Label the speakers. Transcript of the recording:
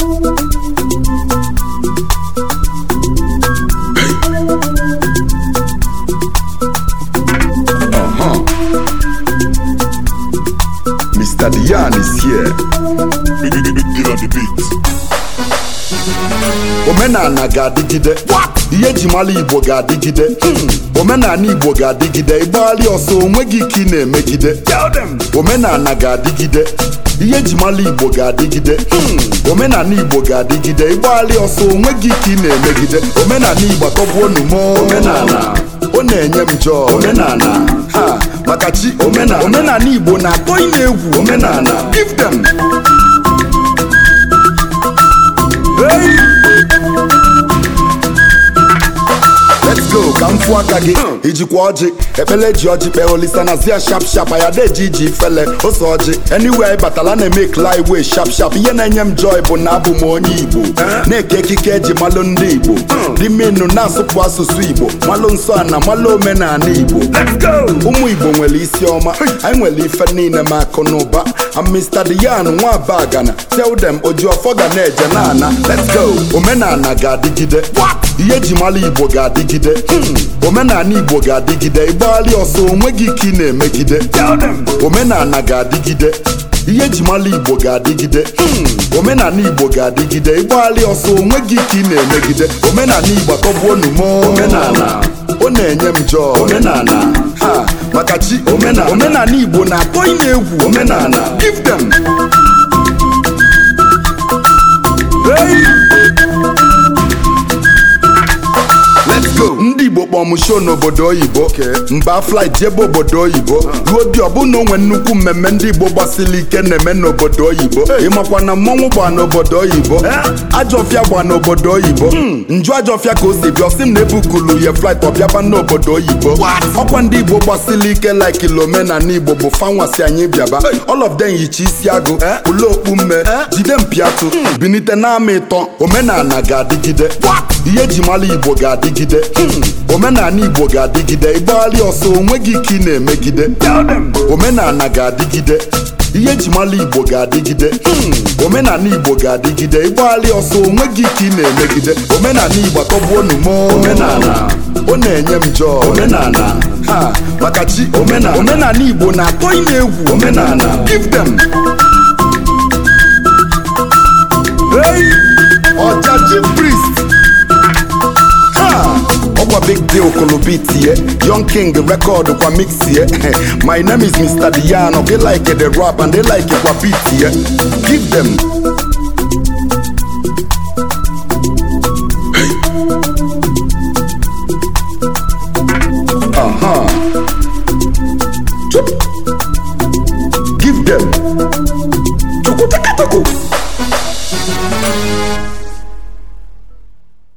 Speaker 1: Uh-huh. Mr. Dion is here.
Speaker 2: Big, big, big deal on the beat.
Speaker 1: omenala ga-adịgide ihe eji mara igbo ga-adịgide Hmm. omenala igbo ga-adịgide ịgbagharị ọsọ onweghị ike ị na-emegide omenala ga-adịgide ihe eji mara igbo ga-adịgide Hmm. omenala igbo ga-adịgide ịgbagharị ọsọ onweghị ike ị na-emegide omenala igbo atọgbuonu m omenala ọ na-enye m jọọ omenala ha maka chi omenala omenala igbo na-atọ ị na-egwu omenala give them Hey! Let's go ka m fụ aka gị ijikwa ọjị ekpele ji ọjị kpee olisa na zia shap shap aya deji iji ifele ose ọjị anywhere anyị batala na-eme klai wee shap shap ihe na-enye m joy bụ na abụ m onye igbo na-eke ekike eji malụ ndị igbo dị mmenu na-asụpụ asụsụ igbo malụ nsọ ana malụ omenala igbo ụmụ igbo nwere isi ọma anyị nwere ife niile ma akụ na ụba I'm Mr. Dian nwa bagana tell them ojuọfọ ga na-eje na-ana let's go omenala ga-adịgide ihe eji mara igbo ga-adịgide Hmm. omenala igbo ga-adịgide ịgbagharị ọsọ onweghị ike ị na-emegide omenala ga-adịgide ihe eji mara igbo ga-adịgide Hmm. omenala igbo ga-adịgide ịgbagharị ọsọ onweghị ike ị na-emegide omenala igbo atọgbuonu m omenala ọ na-enye m jọọ omenala ha maka chi omenala omenala igbo na-atọ ị na-egwu omenala give them hey! Let's go. ndị igbo kpọm show n'obodo oyibo mba flight jebe obodo oyibo ruo dị ọbụna onwe nnukwu mmemme ndị igbo gbasiri ike na-eme n'obodo oyibo ịmakwa na mmọnwụ gba n'obodo oyibo ajọfịa gba n'obodo oyibo nju ajọfịa ka o si bịa ọsị m na-ebukulu ya flight ọbịaba n'obodo oyibo ọkwa ndị igbo gbasiri ike like omenala igbo bụ fanwasi anyị bịaba all of them yicha isi agụ ụlọ okpu mme jide mpiatụ binite n'ama ịtọ omenala ga-adịgide ihe eji mara igbo ga-adịgide Hmm. omenala igbo ga-adịgide ịgbagharị ọsọ onweghị ike ị na-emegide omenala ga-adịgide ihe eji mara igbo ga-adịgide Hmm. omenala igbo ga-adịgide ịgbagharị ọsọ onweghị ike ị na-emegide omenala igbo atọgbuonu m omenala ọ na-enye m jọọ omenala ha maka chi omenala omenala igbo na-atọ ị na-egwu omenala give them hey! ọjaji priest ha ọkwa big deal kolobit ye young king record kwa mix ye my name is mr diano they like the rap and they like kwa beat ye give them uh-huh. Chup. give them